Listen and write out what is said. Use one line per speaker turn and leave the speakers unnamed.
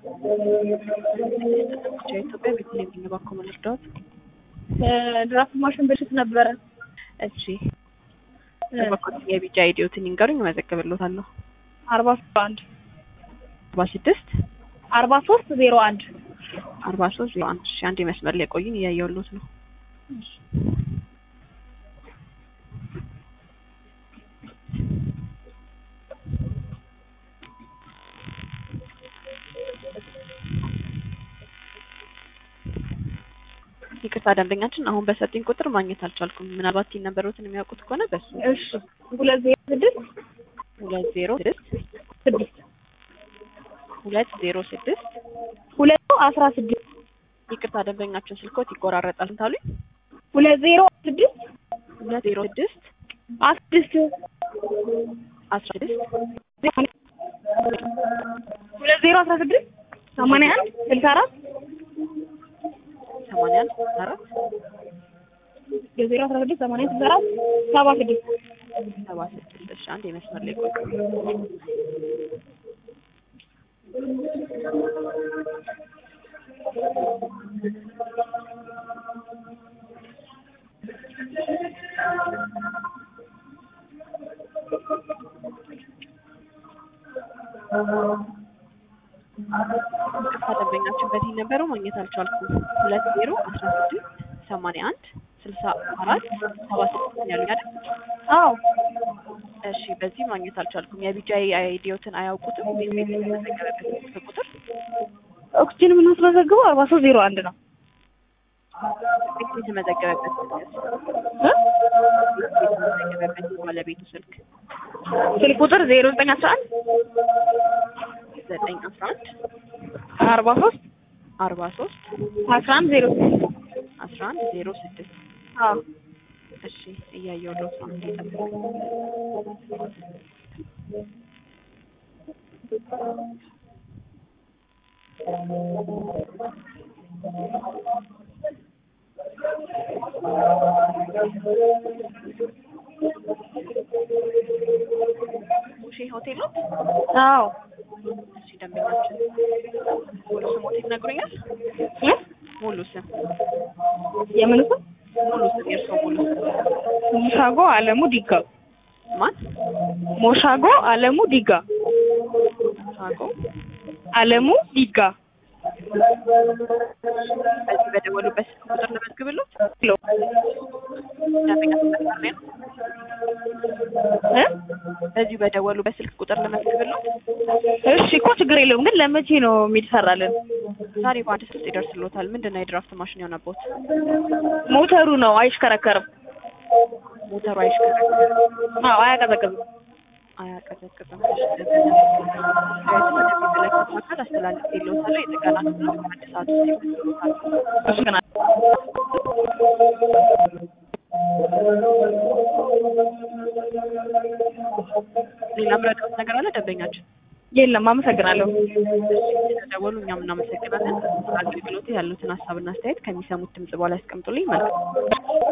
ኢትዮጵያ ቤተልሔም ነኝ። እባክዎ ምን ልርዳዎት?
ድራፍት ማሽን በፊት ነበረ።
እሺ እባክዎት የቢጫ አይዲዎትን ይንገሩኝ፣ እመዘግብልዎታለሁ።
አርባ ሶስት አንድ
አርባ ስድስት
አርባ ሶስት ዜሮ አንድ
አርባ ሶስት ዜሮ አንድ እሺ አንድ መስመር ላይ ቆዩኝ፣ እያየሁልዎት ነው። ይቅርታ ደንበኛችን አሁን በሰጡኝ ቁጥር ማግኘት አልቻልኩም። ምናልባት ቲን ነበሮትን የሚያውቁት ከሆነ በሱ
እሺ ሁለት ዜሮ ስድስት
ሁለት ዜሮ ስድስት
ስድስት
ሁለት ዜሮ ስድስት
ሁለት አስራ ስድስት
ይቅርታ ደንበኛችን ስልኮት ይቆራረጣል ታሉኝ።
ሁለት ዜሮ ስድስት
ሁለት ዜሮ ስድስት
አስራ ስድስት
አስራ ስድስት
ሁለት ዜሮ አስራ ስድስት ሰማንያ አንድ ስልሳ አራት
ሰማንያ አንድ አራት
የዜሮ አስራ ስድስት ሰማንያ ስልሳ አራት ሰባ ስድስት
ሰባ ስድስት እሺ አንድ የመስመር ላይ ቆዩ። ይቅርታ ደንበኛችን በዚህ ነበረው ማግኘት አልቻልኩም። ሁለት ዜሮ አስራ ስድስት ሰማንያ አንድ ስልሳ አራት ሰባ ስድስት ያሉኝ አይደል?
አዎ
እሺ በዚህ ማግኘት አልቻልኩም። የቢጃይ አይዲዮትን አያውቁትም? ወይም የተመዘገበበት ስልክ ቁጥር
ኦክሲጅን የምናስመዘግበው አርባ ሶስት ዜሮ አንድ ነው
ቤት የተመዘገበበት ስልክ
እ?
የተመዘገበበት ባለቤቱ ስልክ
ስልክ ቁጥር ዜሮ ዘጠኝ አስራ አንድ
ዘጠኝ አስራ አንድ
አርባ ሶስት
አርባ ሶስት
አስራ አንድ ዜሮ ስድስት
አስራ አንድ ዜሮ ስድስት
አዎ
እሺ እያየሁ ለውጥ ነው እንዲጠብቅ ሙሼ ሆቴል ነው።
አዎ
እሺ ደንበኛችን ሙሉ ስሞት ይነግሩኛል?
እ?
ሙሉ ስም
የምን ስም
ሙሉ ስም የእርስዎ ሙሉ ስም
ሞሻጎ አለሙ ዲጋ
ማን?
ሞሻጎ አለሙ ዲጋ
ሳቆ
አለሙ ዲጋ
በዚህ በደወሉበት ስልክ ቁጥር ልመዝግብልዎት?
ኪሎ
ደንበኛ መስመር ላይ ነው።
እ?
በዚሁ በደወሉበት ስልክ ቁጥር ልመዝግብልዎት?
እሺ እኮ ችግር የለውም ግን ለመቼ ነው የሚሰራልን?
ዛሬ በአንድ ስልክ ይደርስልዎታል። ምንድን ነው የድራፍት ማሽን የሆነቦት?
ሞተሩ ነው አይሽከረከርም።
ሞተሩ አይሽከረከርም፣
አዎ አያቀዘቅዝም።
አያቀዘቅዝም። እሺ ደንበኛ ወደሚመለከተው አካል አስተላልፌልዎታለሁ። የጥገና ክፍሉ በአንድ ሰዓት ውስጥ ይመልስልዎታል።
እሺ ገና
ሌላ ምረቃት ነገር አለ ደንበኛችን?
የለም አመሰግናለሁ።
ስለደወሉ እኛም እናመሰግናለን። አገልግሎቱ ያሉትን ሀሳብና አስተያየት ከሚሰሙት ድምጽ በኋላ ያስቀምጡልኝ። መልካም